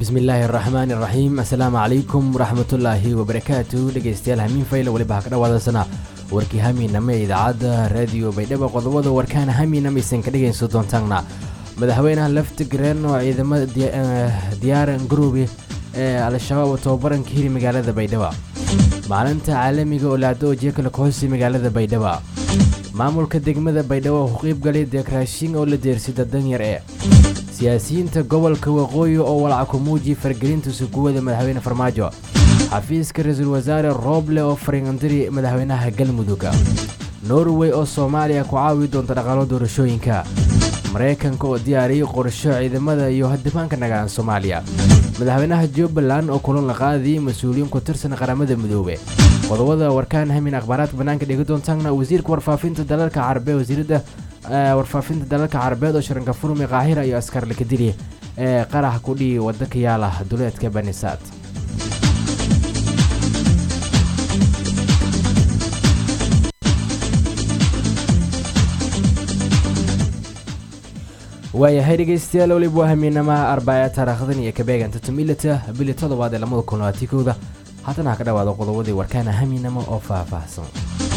bismillaahi araxmaani araxiim assalaamu calaykum waraxmatullaahi wabarakaatu dhegeystayaal hamiin fayla weliba ha ka dhawaadaysana warkii hamiinama ee idaacadda raadiyo baydhabo qodobada warkaana hamiinama aysan ka dhegayso doontaanna madaxweynaha laftigreen oo ciidamada diyaaran garoobe ee al-shabaab oo tababaranka hiri magaalada baydhabo maalinta caalamiga oo laado ojeekala kahoosi magaalada baydhabo maamulka degmada baydhabo oo ku qiybgalay deekraashin oo la deersida danyar ee siyaasiyiinta gobolka waqooyi oo walca ku muujiya fargelinta suguwada madaxweyne farmaajo xafiiska ra-iisul wasaare rooble oo fariingandiri madaxweynaha galmudug norway oo soomaaliya ku caawi doonta dhaqaalo doorashooyinka maraykanka oo diyaariyay qorsho ciidamada iyo hadimaanka nagaan soomaaliya madaxweynaha jubbaland oo kulan la qaadayay mas-uuliyiin ku tirsan qaramada midoobe qodobada warkaan hamin akhbaaraadka bannaanka dhigi doontaana wasiirka warfaafinta dalalka carabe wasiiradda warfaafinta dalalka carabeed oo sharanka furmi qaahira iyo askar lakadili ee qarax kudhii wadda ka yaala duleedka banisaad waayahay dhegeystayaal weliba waa hamiinama arbaaca taariikhdan iyo kabeeganta tumilata bili toddobaad ee lamada kun labaatan kowda haddana ha ka dhawaado qodobadii warkaana hamiinamo oo faahfaahsan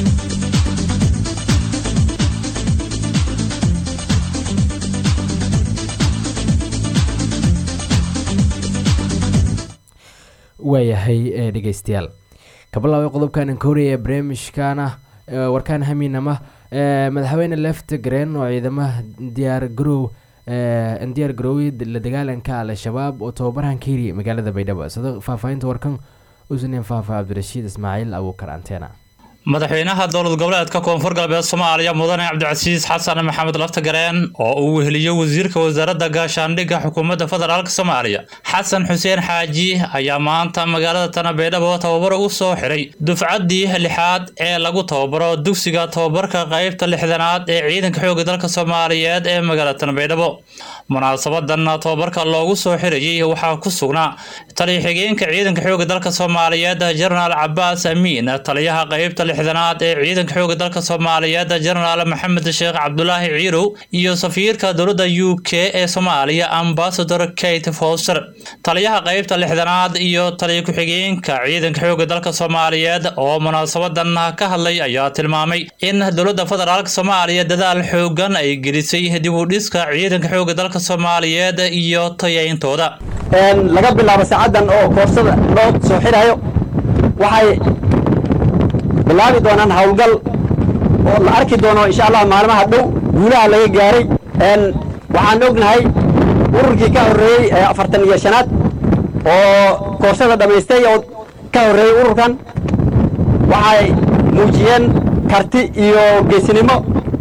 waayahay dhegeystayaal kabilaabay qodobkan kooriya ee barnaamijkana warkaan hamiinama madaxweyne leftigreen oo ciidamaha diyaar garow diyaar garoowe la dagaalanka al-shabaab oo tababarhan ka hiri magaalada baydhabo sida faahfaahinta warkan usneen faafa cabdirashiid ismaaciil abuukar anteena madaxweynaha dowlad goboleedka koonfur galbeed soomaaliya mudane cabdicasiis xasan maxamed laftagareen oo uu weheliyo wasiirka wasaaradda gaashaandhigga xukuumadda federaalk soomaaliya xasan xuseen xaaji ayaa maanta magaalada tana baydhabo tababaro u soo xiray dufcaddii lixaad ee lagu tababaro dugsiga tababarka qaybta lixdanaad ee ciidanka xoogga dalka soomaaliyeed ee magaalada tana baydhabo munaasabadan tababarka loogu soo xirayay waxaa ku sugnaa taliya xigeenka ciidanka xoogga dalka soomaaliyeed jenaraal cabaas amiin taliyaha qaybta lixdanaad ee ciidanka xoogga dalka soomaaliyeed jenaraal maxamed sheekh cabdulaahi ciirow iyo safiirka dowladda u k ee soomaaliya ambasador kate foster taliyaha qaybta lixdanaad iyo taliya ku-xigeenka ciidanka xoogga dalka soomaaliyeed oo munaasabadan ka hadlay ayaa tilmaamay in dowladda federaalk soomaaliya dadaal xoogan ay gelisay dib u dhiska ciidanka xoogga dalka soomaaliyeed iyo tayayntooda laga bilaabo saacadan oo koorsada loo soo xirayo waxay bilaabi doonaan howlgal oo la arki doono insha allah maalmaha dhow guulaha laga gaaray waxaan ognahay ururkii ka horreeyey ee afartan iyo shanaad oo koorsada dhammaystay oo ka horreeyey ururkan waxay muujiyeen karti iyo geesinimo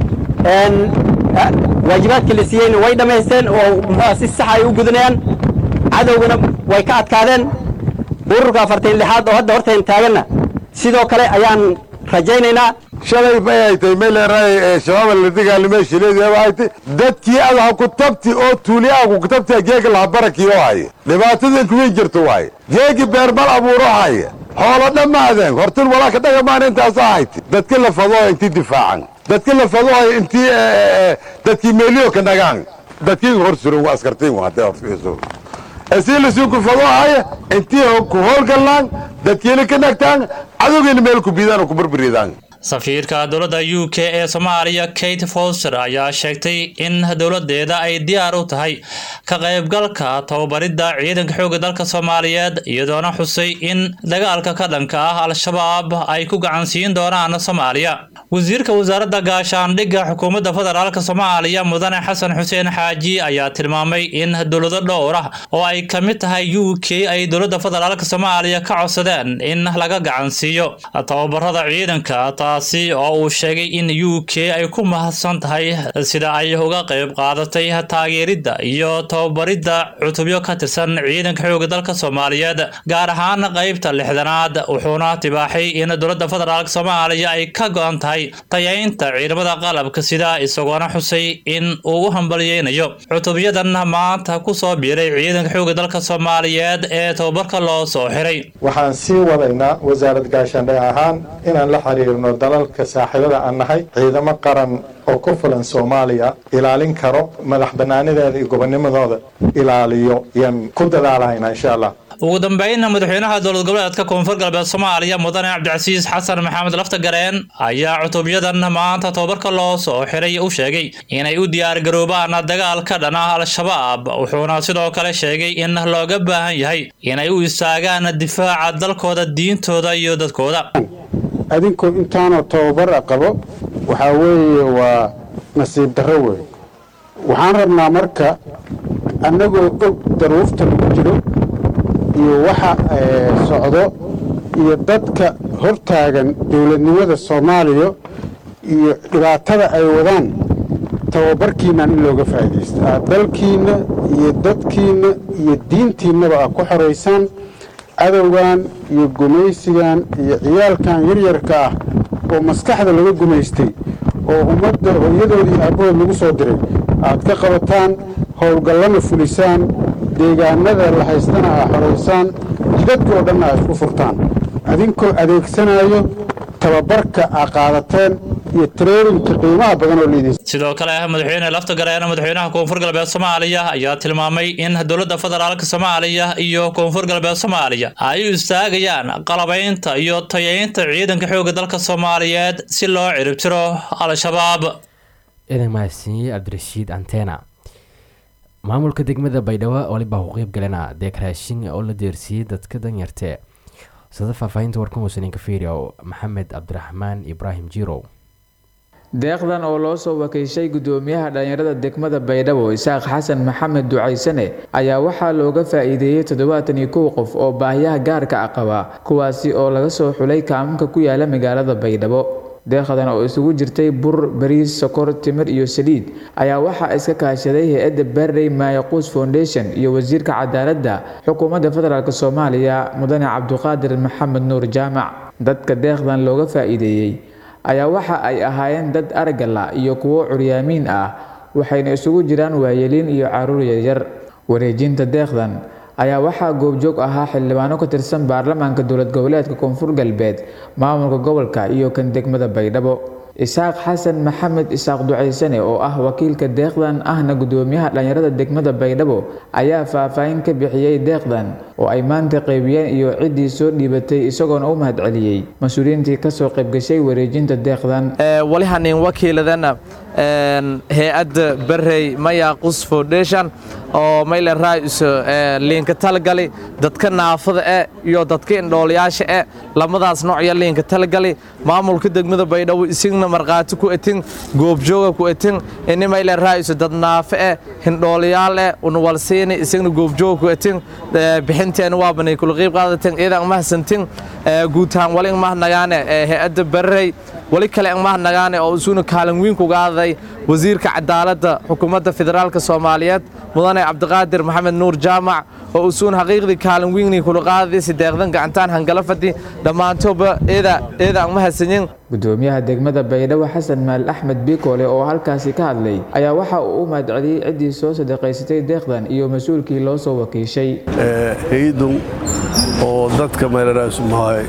waajibaadkii la siiyeyna way dhammaysteen oo muxuua si sax ay u gudanayaan cadowgana way ka adkaadeen ururka afartan lixaad oo hadda hortayn taaganna sidoo kale ayaan rajaynaynaa shalay bay haytay meleeray ee shabaaba la dagaalamay shileedii haytay dadkii ad ha ku tabti oo tuuli ah ku tabti geega laha barakii oo haya dhibaatadan kuweyn jirta waaye geegi beermal abuuro haya xoolo dhammaadeen hortin walaaka dhagamaan intaasaa haytay dadka la fadooha intii difaacan dadka la fadooha intii dadkii meeliyo ka nagaan dadkii hor suran waa askartiin hadday horfiiso asii lasuuku fadoohaya intii ku howlgallaan dadkiina ka nagtaan cadowgiina meel ku biidaan oo ku barbaridaan safiirka dowladda u k ee soomaaliya kate foster ayaa sheegtay in dowladeeda ay diyaar u tahay ka qaybgalka tababaridda ciidanka xoogga dalka soomaaliyeed iyadoona xusay in dagaalka ka dhanka ah al-shabaab ay ku gacansiin doonaan soomaaliya wasiirka wasaaradda gaashaandhigga xukuumadda federaalk soomaaliya mudane xasan xuseen xaaji ayaa tilmaamay in dowlado dhowr ah oo ay ka mid tahay u k ay dowladda federaalk soomaaliya ka codsadeen in laga gacansiiyo tababarada ciidanka taasi oo uu sheegay in u k ay ku mahadsan tahay sida ay uga qayb qaadatay taageeridda iyo tababaridda cutubyo ka tirsan ciidanka xoogga dalka soomaaliyeed gaar ahaan qaybta lixdanaad wuxuuna tibaaxay in dowladda federaalk soomaaliya ay ka go-an tahay tayaynta ciidamada qalabka sida isagoona xusay in uu u hambalyeynayo cutubyadan maanta ku soo biiray ciidanka xoogga dalka soomaaliyeed ee tababarka loo soo xiray waxaan sii wadaynaa wasaarad gaashaandhig ahaan inaan la xiriirno dalalka saaxiibada aan nahay ciidamo qaran oo ku filan soomaaliya ilaalin karo madax bannaanideeda iyo gobonimadooda ilaaliyo yaan ku dadaalahaynaa insha allah ugu dambeynna madaxweynaha dowlad goboleedka koonfur galbeed soomaaliya mudane cabdicasiis xasan maxamed laftagareen ayaa cutubyadan maanta tobabarka loo soo xiray u sheegay inay u diyaargaroobaan dagaal ka dhan ah al-shabaab wuxuuna sidoo kale sheegay in looga baahan yahay inay u istaagaan difaaca dalkooda diintooda iyo dadkooda adinkoo intaanoo tababara qabo waxaa weeye waa nasiib darro wey waxaan rabnaa marka annagoo og daruufta lagu jiro iyo waxa socdo iyo dadka hortaagan dowladnimada soomaaliya iyo dhibaatada ay wadaan tababarkiinnan in looga faa'iidaysto aad dalkiinna iyo dadkiinna iyo diintiinnaba aad ku xoraysaan cadowgan iyo gumaysigan iyo ciyaalkan yaryarka ah oo maskaxda laga gumaystay oo ummadda hooyadooda iyo aabbahood lagu soo diray aad ka qabataan howlgallana fulisaan deegaanada la haystana aa xoraysaan jidadka oo dhanna aa isku furtaan adinkoo adeegsanayo tababarka aa qaadateen iyo treeninka qiimaha badan oo liidis sidoo kale madaxweyne laftagareen madaxweynaha koonfur galbeed soomaaliya ayaa tilmaamay in dowladda federaalk soomaaliya iyo koonfur galbeed soomaaliya ay u istaagayaan qalabaynta iyo tayaynta ciidanka xoogga dalka soomaaliyeed si loo ciribtiro al-shabaab ciidan mahadsiiyey cabdirashiid antena maamulka degmada baydhabo waliba ku qeyb galena deekraashin oo la deersiiyey dadka danyartee sida faahfaahinta warkan uusanin ka fiiriyo maxamed cabdiraxmaan ibraahim jirow deeqdan oo loo soo wakiishay gudoomiyaha dhallinyarada degmada baydhabo isaaq xasan maxamed ducaysane ayaa waxaa looga faa-iideeyey toddobaatan iyo kow qof oo baahiyaha gaarka ah qaba kuwaasi oo laga soo xulay kaaminka ku yaala magaalada baydhabo deeqdan oo isugu jirtay bur bariis sokor timir iyo saliid ayaa waxaa iska kaashaday hay-adda barrey maayaquus foundation iyo wasiirka cadaaladda xukuumadda federaalk soomaaliya mudane cabduqaadir maxamed nuur jaamac dadka deeqdan looga faa-iideeyey ayaa waxa ay ahaayeen dad argala iyo kuwo curyaamiin ah waxayna isugu jiraan waayeliin iyo caruur yaryar wareejinta deeqdan ayaa waxaa goobjoog ahaa xildhibaano ka tirsan baarlamaanka dowlad goboleedka koonfur galbeed maamulka gobolka iyo kan degmada baydhabo isaaq xasan maxamed isaaq ducaysane oo ah wakiilka deeqdan ahna gudoomiyaha dhallinyarada degmada baydhabo ayaa faahfaahin ka bixiyey deeqdan oo ay maanta qeybiyeen iyo ciddii soo dhiibatay isagoona u mahadceliyey mas-uuliyiintii kasoo qaybgashay wareejinta deeqdan walihanin wakiiladana hay-adda barrey mayaqus foundation oo mayle raais liinka talagali dadka naafada e iyo dadka indhoolayaasha e lamadaas noocya liinka talagali maamulka degmada baydhabo isigna markhaati ku etin goobjooga ku etin ini mayle raais dad naafe e hindhoolayaal e unwalsiini isigna goobjooga ku etin bixinteena waabanay kula qiib qaadatin iidan mahadsantin guutahaan wali mahnagaane hay-adda barrey wali kale mahnagaane oo isuna kaalin weyn kuga adaday wasiirka cadaaladda xukuumadda federaalka soomaaliyeed mudane cabdiqaadir maxamed nuur jaamac oo usuun xaqiiqdii kaalin weynii kula qaadaysi deeqdan gacantaan hangala fadhi dhammaantooba eeda eeda aan mahadsanyin gudoomiyaha degmada baydhabo xasan maal axmed biikoole oo halkaasi ka hadlay ayaa waxa uu u mahadceliyey ciddii soo sadaqaysatay deeqdan iyo mas-uulkii loo soo wakiishay hay-adun oo dadka meelaraasumahay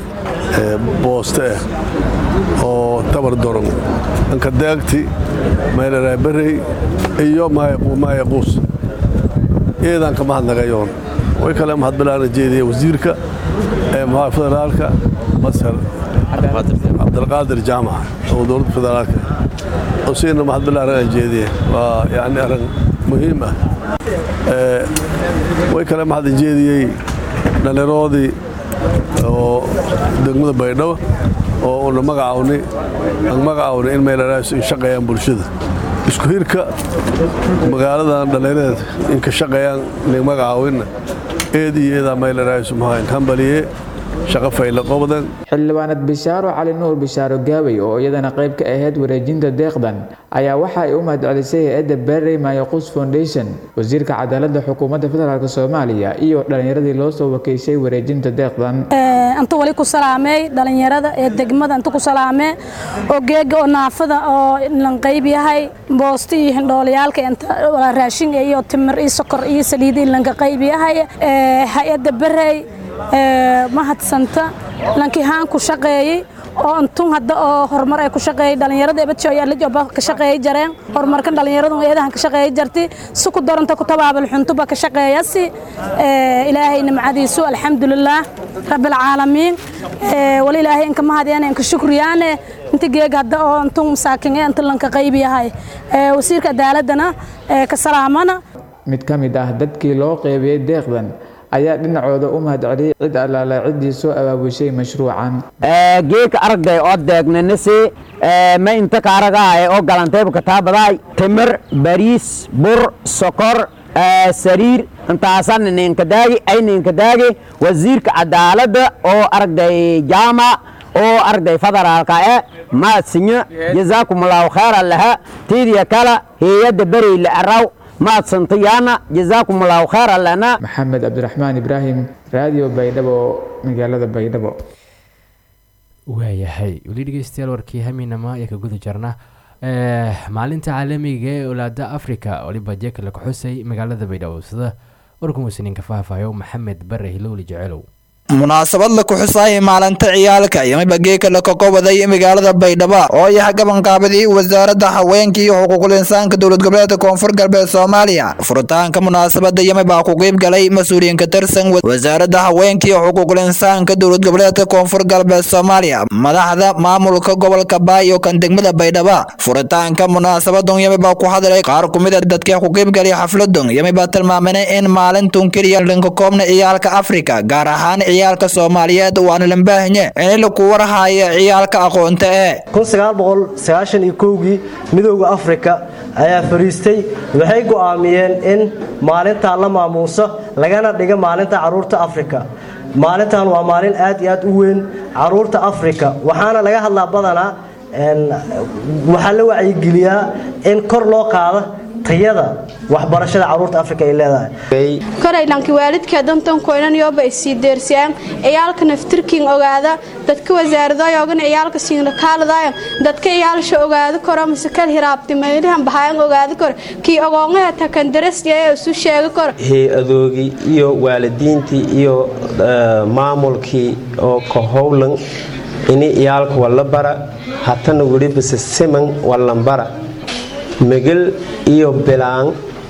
booste ah oo tabar doron anka deegti meelaraay barrey iyo maayaquus eedaan ka mahadnagayoon way kale mahadbilaana jeediya wasiirka ee federaalka masar cabdilqaadir jaamac oo dowladda federaalka usiina mahadbilaana jeediya waa yani arrin muhiim ah way kale mahadin jeediyey dhallinyaroodii oo degmada baydhabo oo una magacawni aan magacawni in meelaraas in shaqeeyaan bulshada isku hirka magaaladan dhallinyarada in ka shaqeeyaan nin magacaawinna eed iyo eedaa meelaraas mahayn hambaliye shaqo fayla qobdan xildhibaanad bishaaro cali nuur bishaaro gaawey oo iyadana qayb ka ahayd wareejinta deeqdan ayaa waxa ay u mahadcelisay hay-adda barrey maayaquus foundation wasiirka cadaaladda xukuumadda federaalk soomaaliya iyo dhallinyaradii loo soo wakiishay wareejinta deeqdan inta wali ku salaamey dhallinyarada ee degmada inta ku salaamee oo geega oo naafada oo lan qayb yahay boosti iyo hindhoolayaalka inta raashin iyo timir iyo sokor iyo saliid in lanka qayb yahay hay-adda barrey mahadsanta lankii haan ku shaqeeyey oo antun hadda oo horumar ay ku shaqeeyay dhalinyarada ebadjo iyo alijoba ka shaqeeyay jareen horumarkan dhalinyaradu eedahan ka shaqeeyay jarti si ku daranta ku tabaabal xuntuba ka shaqeeyasi ilaahay nimcadiisu alxamdulilaah rabbil caalamiin wali ilaahay inka mahadiyaan inka shukriyaane inta geeg hadda oo antun masaakin ee inta lanka qayb yahay wasiirka cadaaladana ka salaamana mid ka mid ah dadkii loo qeybiyey deeqdan ayaa dhinacooda u mahadceliyey cid allaala ciddii soo abaabushay mashruucan geedka aragday oo deegnanasi ma inta ka aragahay oo galantayba kataabadaay timir bariis bur sokor sariir intaasan ninkadaagi ay ninkadaagi wasiirka cadaaladda oo aragday jaamac oo aragday federaalka e maadsinyo jazaakumullahu khayran laha tiidiya kala heeyadda beri la araw maadsantayaana jazaakumullahu khayran lana maxamed cabdiraxmaan ibraahim raadiyo baydhabo magaalada baydhabo waayahay weli dhegeystayaal warkii haminama ayaa ka guda jarna maalinta caalamiga ee olaada africa waliba jeekala ka xusay magaalada baydhabo sida warkan wasiniinka faahfaayo maxamed bare hilowli jecelow munaasabad la ku xusaayay maalinta ciyaalka iyo mibageeka la kakobaday magaalada baydhabo oo yahay gabanqaabadii wasaaradda haweenka iyo xuquuqul insaanka dowlad goboleedka koonfur galbeed soomaaliya furitaanka munaasabada yami baa ku qeyb galay mas-uuliyiin ka tirsan wasaaradda haweenka iyo xuquuqul insaanka dowlad goboleedka koonfur galbeed soomaaliya madaxda maamulka gobolka baay iyo kan degmada baydhabo furitaanka munaasabadan yami baa ku hadlay qaar kumid a dadkii ku qeyb galay xafladan yami baa tilmaamanay in maalintun keliya dhanka koobna ciyaalka afrika gaar ahaan ciyaalka soomaaliyeed waana lambaahanye in laku warhaayo ciyaalka aqoonta ee kii midooda afrika ayaa fariistay waxay go'aamiyeen in maalintaa la maamuuso lagana dhiga maalinta caruurta afrika maalintan waa maalin aad iyo aad u weyn caruurta afrika waxaana laga hadlaa badanaa waxaa la wacyigeliyaa in kor loo qaado tayada waxbarashada caruurta afrika ay leedahay koraylanki waalidka dantan koynan yoba isii deersiyaan ciyaalka naftirkin ogaada dadka wasaaradayogan ciyaalka siinlakaaladayan dadka ciyaalsha ogaada koro mise kal hiraabtimaynahan bahayan ogaada koro kii ogoongaha takandarasyae isu sheega koro hay-adoogii iyo waalidiintii iyo maamulkii oo ka howlan ini ciyaalka walla bara hatana welibase siman wallanbara megel iyo bilaan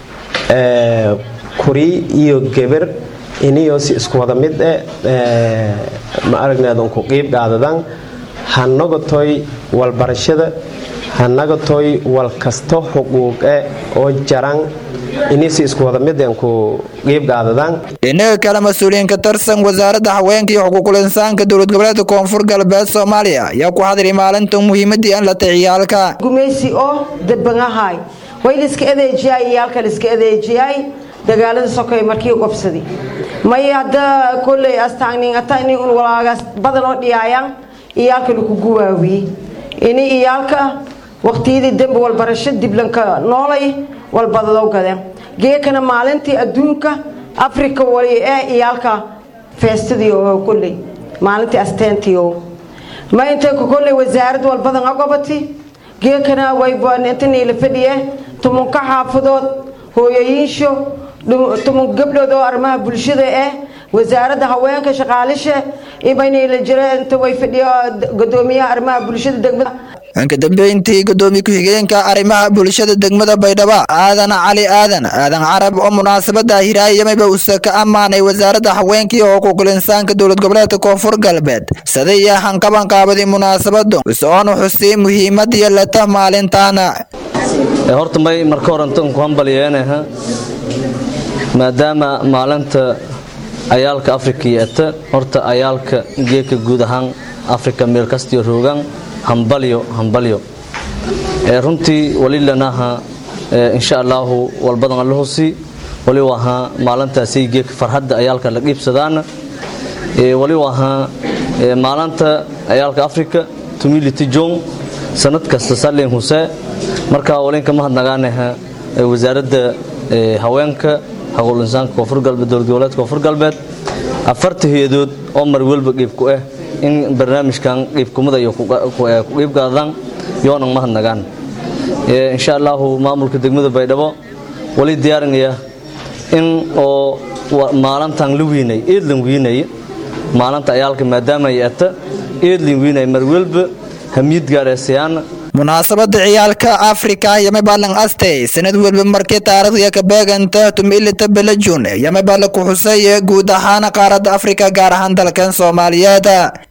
kuri iyo geber iniyosi isku wada mid e ma aragneedan ku qiib dhaadadan hanagatoy walbarashada hanagatoy wal kasto xuquuqe oo jaran inisi isku wada mideen ku qiib dhaadadan dhinaga kale mas-uuliyiin ka tirsan wasaaradda haweenka iyo xuquuqul insaanka dowlad goboleedka koonfur galbeed soomaaliya ayaa ku hadlay maalintan muhiimadii aan la taciyaalka gumeysi oo dabangahay way liska adeejiyay iyaalka liska adeejiyay dagaalada sokay markii qobsadi may hadda kolley astaagnin atagnin un walaagaas badan oo dhiyaayaan iyaalka lagu guwaawiyey ini iyaalka waqtiyadii dembi walbarasho diblanka noolay walbadadoo gadeen geekana maalintii adduunka afrika wali ee iyaalka feestadii oo kolley maalintii asteentii oo ma intay kolley wasaarad walbadan agobati geekana wayintanay la fadhiye tumunka xaafadood hooyooyinsho tumun gabdhood oo arrimaha bulshada ah wasaaradda haweenka shaqaalisha ibaynay la jira inta way fadhiyo gudoomiyaha arrimaha bulshada degmada ka dambeyntii gudoomiye ku-xigeenka arrimaha bulshada degmada baydhabo aadan cali aadan aadan carab oo munaasabada hiraayamaba usa ka ammaanay wasaaradda haweenka iyo xuquuqul insaanka dowlad goboleedka koonfur galbeed sadaya hankabanqaabadi munaasabadu isoonu xustay muhiimadiyo leta maalintaana horta may marka horantan ku hambalyeenaha maadaama maalinta ayaalka afrika yeeta horta ayaalka geeka guud ahaan afrika meel kastiyo roogan hambalyo hambalyo runtii walilanaha insha allaahu walbadan allahosi wali wahaa maalintaasay geeka farxadda ayaalka la qiibsadaana wali wahaa maalinta ayaalka afrika tumility jong sanad kasta salin huse marka walinka mahadnagaanaha wasaaradda haweenka xaquul insaanka koonfur galbeed dowlad goboleedka koonfur galbeed afarta hay-adood oo mar walba qiib ku ah in barnaamijkan qiibkumada iyo ku qiib gaadaan yoonan mahadnagaan insha allaahu maamulka degmada baydhabo wali diyaarinaya in oo maalintan la wiinay eedlan wiinay maalinta ayaalka maadaama ay ata eedlin wiinay mar welba hamiyad gaareysayaan munaasabada ciyaalka afrika yamabalan astey sanad welba markii taariikhda ka beeganta tumilita belajun yamabala ku xusay guud ahaan qaaradda afrika gaar ahaan dalkan soomaaliyeed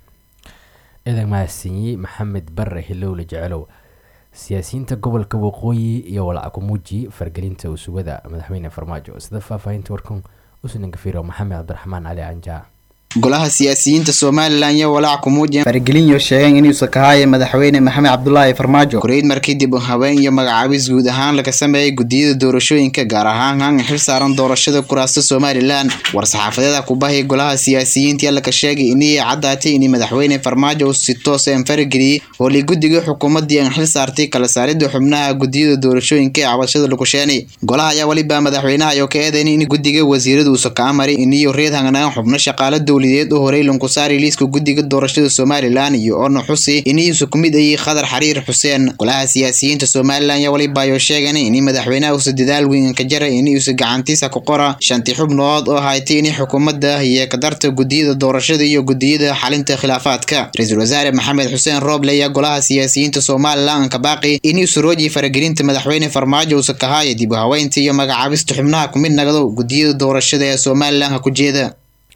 ciidan mahadsanyi maxamed bare hilowle jecelow siyaasiyiinta gobolka waqooyi iyo walackumuuji fargelinta usugada madaxweyne farmaajo sida faahfaahinta warkan usnangafiro maxamed cabdiraxmaan cali anjaa golaha siyaasiyiinta somalilan iyo walaac kumuujiyan fargelinyo sheegeen inuusa kahaaye madaxweyne maxamed cabdulaahi farmaajo koreyd markii dib u haween iyo magacaabis guud ahaan laga sameeyey gudiyada doorashooyinka gaar ahaan hanga xil saaran doorashada kuraasta somalilan war-saxaafadeeda kubahay golaha siyaasiyiinta laka sheegay inay caddaatay in madaxweyne farmaajo uu si toos aan farageliyey hoolii guddiga xukuumadii aan xil saartay kala saaridda xubnaha gudiyada doorashooyinka ee cabashada lagu sheenay golaha ayaa weliba madaxweynaha ayoo ka eedaynay in guddiga wasiirada uusa kaa maray iniyo reed hanganaan xubno shaqaala dowladeed u horey lankusaari liiska guddiga doorashada somalilan iyo orna xusi iniisu ku mid ayay khadar xariir xuseen golaha siyaasiyiinta somalilan ayaa weliba ayoo sheegan in madaxweynaha uusa dadaal weyn ka jara inuusa gacantiisa ku qora shanti xubnood oo haytay in xukuumadda iyo kadarta gudiyada doorashada iyo gudiyada xalinta khilaafaadka ra-iisul wasaare maxamed xuseen rooble ayaa golaha siyaasiyiinta somalilan ka baaqi inuusa rooji faragelinta madaxweyne farmaajo uusa kahaaya dib u haweynta iyo magacaabista xubnaha ku mid nagdo gudiyada doorashada ee somalilan ha ku jeeda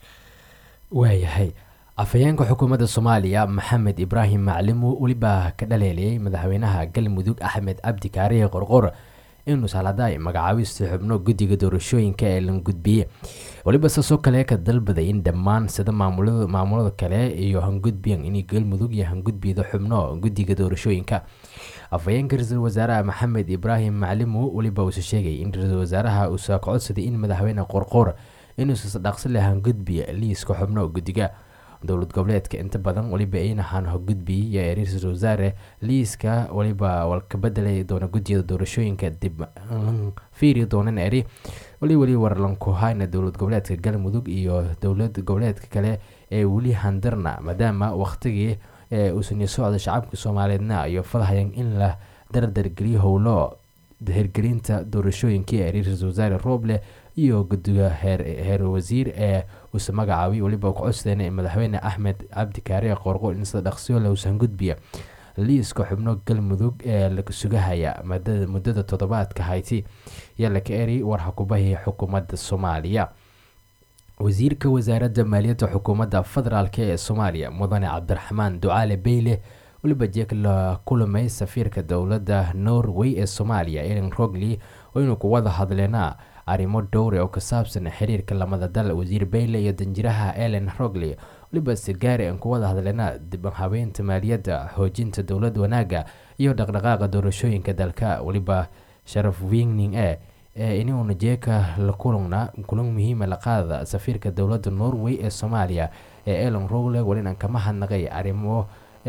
waayahay afhayeenka xukuumadda soomaaliya maxamed ibraahim maclimu weliba ka dhaleeliyey madaxweynaha galmudug axmed cabdi kaariye qorqor inuu saladaay magacaabista xubno guddiga doorashooyinka ee lan gudbiye weliba saasoo kale ka dalbaday in dhammaan sida maamulada kale iyo hangudbiyan in galmudug iyo hangudbiyada xubno guddiga doorashooyinka afhayeenka ra-iisul wasaaraha maxamed ibraahim maclimu weliba uuse sheegay in ra-iisul wasaaraha uusa ka codsaday in madaxweyne qorqor inuusa dhaqsi leh hangudbiya liiska xubno guddiga dowlad goboleedka inta badan weliba aynahan hogudbiy iyo ra-iisul wasaare liiska weliba walka bedelay doona guddiyada doorashooyinka dib fiiri doonan eri weli weli warlankuhayna dowlad goboleedka galmudug iyo dowlad goboleedka kale ee weli handarna maadaama waqtigii uusan socda shacabka soomaaliyeedna iyo fadhayan in la dardargeliyo howlo hirgelinta doorashooyinkii ee ra-iisul wasaare rooble iyo guddiga heer wasiir ee uuse magacaabay weliba ku codsadeen madaxweyne axmed cabdi kaariye qorqo in sida dhaqsiyoole uusan gudbiya liiska xubno galmudug ee la sugahaya muddada toddobaadka hayti yaa laka eri war hakubahi xukuumadda soomaaliya wasiirka wasaaradda maaliyadda xukuumadda federaalk ee soomaaliya mudane cabdiraxmaan ducaale beyle weliba jeeg la kulamay safiirka dowladda norway ee soomaaliya elen rogley waynu ku wada hadleena arrimo dhowre oo ka saabsan xiriirka lamada dal wasiir bayle iyo danjiraha elen rogley weliba sigaari aan ku wada hadleena dib habeynta maaliyadda xoojinta dowlad wanaaga iyo dhaqdhaqaaqa doorashooyinka dalka weliba sharaf wingning e ee inuuna jeeka la kulana kulan muhiima la qaada safiirka dowladda norway ee soomaaliya ee elen rogle welina kama hadnaqay arrimo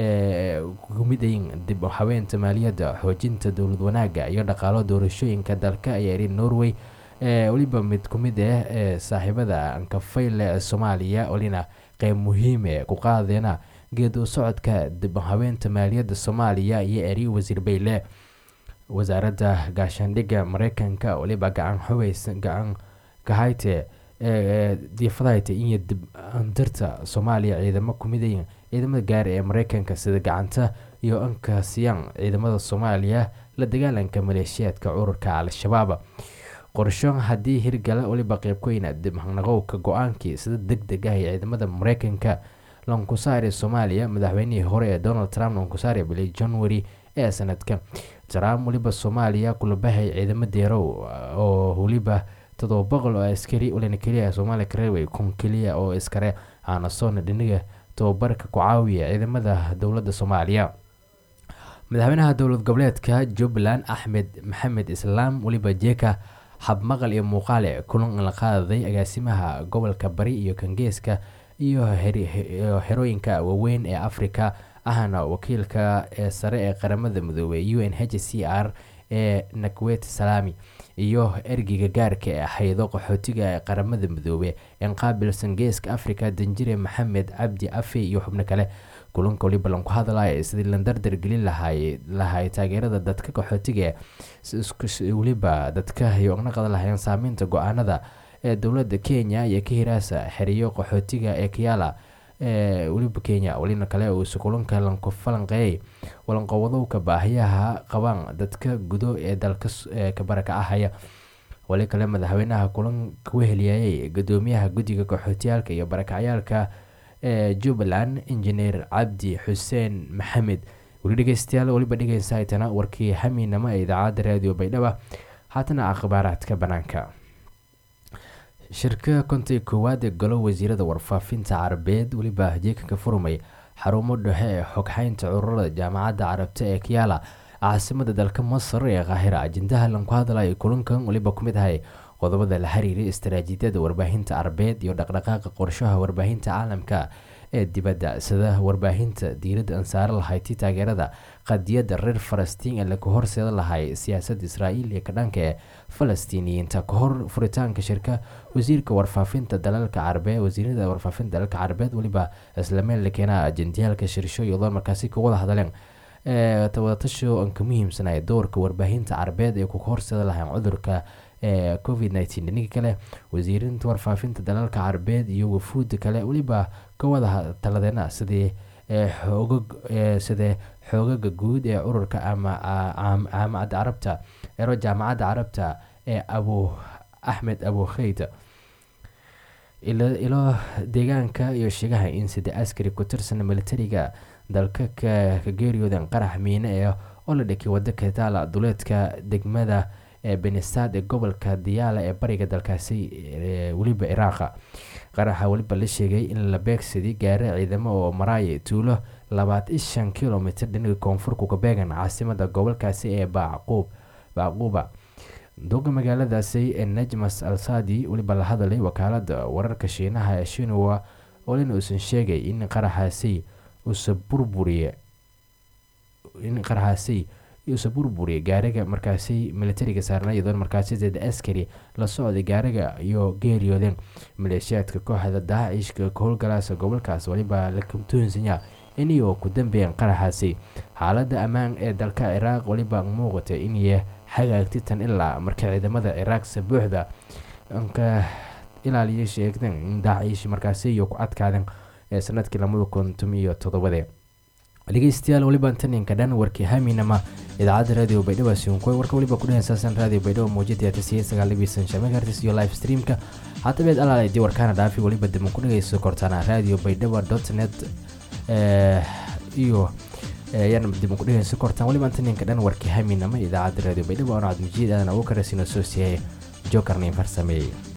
kumidayin dib habeenta maaliyadda xoojinta dowlad wanaaga iyo dhaqaalo doorashooyinka dalka ayaa iri norway weliba mid ku mid ah ee saaxiibada ankafayle ee soomaaliya welina qeyb muhiime ku qaadeena geed u socodka dib habeenta maaliyadda soomaaliya iyo eri wasiir bayle wasaaradda gaashaandhigga mareykanka weliba gacan xubeysa gacan kahayte diifadahayta iyo dib andirta soomaaliya ciidamo kumidayin ciidamada gaari ee mareykanka sida gacanta iyo ankasiyaan ciidamada soomaaliya la dagaalanka maleeshiyaadka ururka al-shabaab qorsho haddii hirgala weliba qeybkooyna dib naqowka go-aankii sida deg deg ah ee ciidamada mareykanka lankusaari soomaaliya madaxweynihii hore ee donald trump lankusaari bilay january ee sanadka trump weliba soomaaliya kulabahay ciidamo deerow oo weliba todoba boqol oo askari walina keliya soomaaliya kareeway kun keliya oo iskare aanasoona dhiniga tababarka ku caawiya ciidamada dowladda soomaaliya madaxweynaha dowlad goboleedka jubbaland axmed maxamed islaam weliba jeeka habmaqal iyo muuqaale kulan la qaadaday agaasimaha gobolka bari iyo kangeeska iyo xerooyinka waaweyn ee afrika ahna wakiilka ee sare ee qaramada midoobey u n h c r ee nakwet salami iyo ergeyga gaarka ee haydo qaxootiga ee qaramada midoobe ee qaabilsan geeska africa danjire maxamed cabdi afe iyo xubno kale kulanka waliba lanku hadlaya sidii la dardar gelin lahay lahay taageerada dadka qaxootiga weliba dadka iyo ogna qadan lahayeen saameynta go-aanada ee dowladda kenya iyo ka hiraasa xeriyo qaxootiga ee kiyala ee weliba kenya welina kale uusa kulanka lanku falanqeeyay walanqowdowka baahiyaha qabaan dadka gudo ee dalka kabaraka ahaya wali kale madaxweynaha kulan kuheliyayay gudoomiyaha guddiga qaxootiyaalka iyo barakacyaalka ee jubbaland injineer cabdi xuseen maxamed weli dhegeystayaal weliba dhegeysaaytana warkii hamiinamo ee idaacadda raadiyo baydhaba haatana akhbaaraadka banaanka shirka konta koowaad ee golo wasiirada warfaafinta carabeed weliba jeekanka furmay xarumo dhexe ee xogxaynta cururada jaamacadda carabta ee kiyaala caasimada dalka masar ee kaahira ajendaha lanku hadlaya kulankan weliba ku mid ahay qodobada la xiriiray istaraatiijiyada warbaahinta carabeed iyo dhaqdhaqaaqa qorshaha warbaahinta caalamka ee dibadda sida warbaahinta diiradda ansaare lahayti taageerada qadiyadda reer falastiin ee laga horseeda lahay siyaasadda israa'iil iyo kadhanka ee falastiiniyiinta kahor furitaanka shirka wasiirka warfaafinta dalalka carabeed wasiirada warfaafinta dalalka carabeed weliba islameel la keenaa ajendiyaalka shirsho iyadoo markaasi ka wada hadleen wadatasho aan ka muhiimsanay doorka warbaahinta carabeed ee kuga horseeda lahayn cudurka ee covid nteen dhinigi kale wasiirinta warfaafinta dalalka carabeed iyo wafuudda kale weliba ka wada taladeena sidii xoogag sidee xoogaga guud ee ururka ama jaamacadda carabta ero jaamacadda carabta ee abu axmed abu kheyd ilo deegaanka iyo sheegaha in sida askari ku tirsan militariga dalka ka geeriyoodan qarax miine ee oo la dhakay wado kataala duleedka degmada ee benisad ee gobolka diyaala ee bariga dalkaasi weliba iraaqa qaraxa weliba la sheegay in la beegsaday gaare ciidamo oo maraaya tuulo labaatan shan kilomitr dhinaga koonfurka kabeegan caasimada gobolkaasi ee bacquub bacquuba doga magaaladaasi ee najmas al sadi weliba la hadalay wakaalada wararka shiinaha ee shinwa olina uusan sheegay in qaraxaasi uusa burburiye in qaraxaasi uusa burburiye gaariga markaasi militariga saarna iyadoon markaasi zeed askari la socday gaariga iyo geeriyoodeen maleeshiyaadka kooxda daacishka ka howlgalaasa gobolkaas weliba la kabtoonsanya iniyoo ku dambeeyeen qaraxaasi xaalada ammaan ee dalka ciraaq weliba muuqata inay hagaagti tan ilaa marka ciidamada ciraaq sabuuxda ka ilaaliya sheegteen in daaciish markaasi iyo ku adkaadeen ee sanadkii lamada kuntum iyo toddobade dhegeystayaal weliba taninka dhan warkii haminama idaacadda radio baydhabo sinkoy warka weliba ku dhehensaasan radio baydhabo muujada tasiya sagaalibisan shamegartis iyo live streamka hatabeed alaaladii warkaana dhaafi weliba diban ku dhegeyso kortaana radio baydhabo dot net iyo ayaan diban ku dhegeyso kortaan weliba taninka dhan warkii haminama idaacadda radio baydhabo anacad mujiid aadan ugu karasino soo siiyay jokarnin farsameeyey